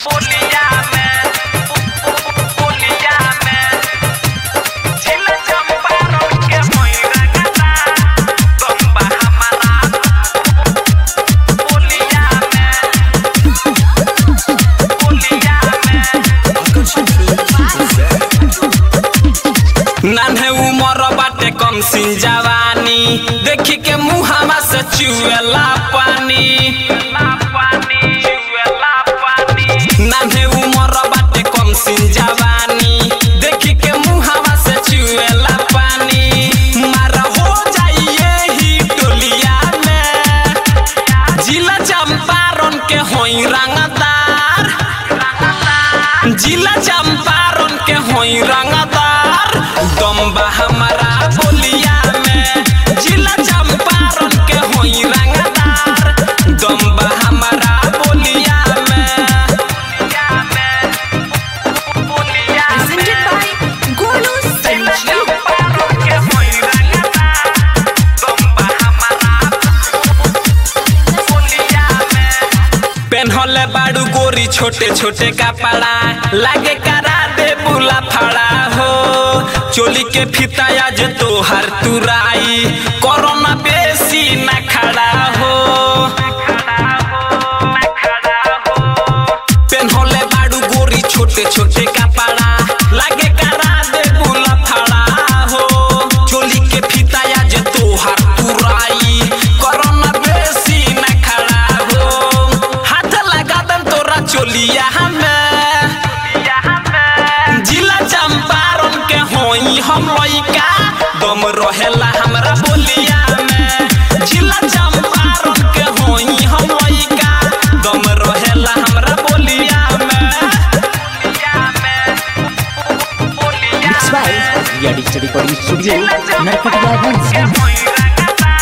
पुलिया में पुलिया में जिला चंपारण के मोइरा गदा गंबा हमारा पुलिया में पुलिया में नान्हे उमर बाटे कम सिन जवानी देखी के मुहावा से चुएला पानी नान्हे उमर बाटे कम सिन जवानी देखी के मुहावा से चुएला पानी मारा हो जाइए ही टोलिया में जिला चंपारण के होई रंगदार जिला चंपारण के होई रंगदार दम्बा हमारा बोलिया में जिला चंपारण के होई रंगदार दम्बा हमारा बोलिया में बोलिया Presented by Golu जिला Sanjeev. चंपारण के होई रंगदार दम्बा हमारा बोलिया में पेन्हले बाड़ू गोरी छोटे छोटे कपड़ा लागे करा दे बुला फड़ा हो चोली के फिता आज तोहर तुराई कोरोना बेसी न खड़ा हो पेन्हले बाड़ू गोरी छोटे छोटे कपड़ा लागे करा दे बुला फड़ा हो चोली के फिता आज तोहर तुराई कोरोना बेसी न खड़ा हो हाथ लगा दम तोरा चोलिया हमें जिला चंपारण के होई हम लइका दम रहेला हमरा बोलिया में जिला चंपारण के होई हम लइका दम रहेला हमरा बोलिया में Mixed by Ria Digital Recording Studio, Narkatiyaganj.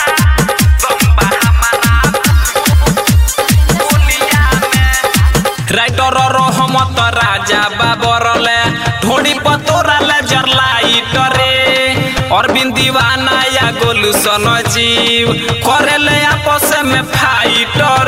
Writer Rahmat Raja बाबरले ढोड़ी पतोराले जरलाइटरे अरविंद दीवाना या गोलू सन जीव करेले आपस में फाइटर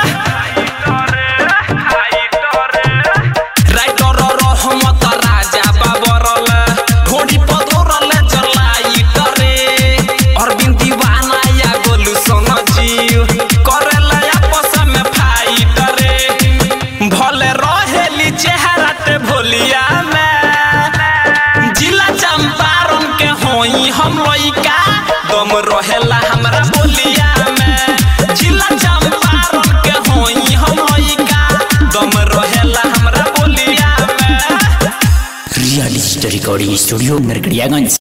राइटर रहमत राजा बाबरले ढोड़ी पतोराले जरलाइटरे अरविंद दीवाना या गोलू सन जीव करेले आपस में फाइटरे भले रहेली चेहरा ते भोलिया में जिला चंपारण के होई हम लइका दम रहेला हमरा बोलिया में जिला चंपारण के होई हम लइका दम रहेला हमरा बोलिया में Ria Digital Recording Studio, Narkatiyaganj.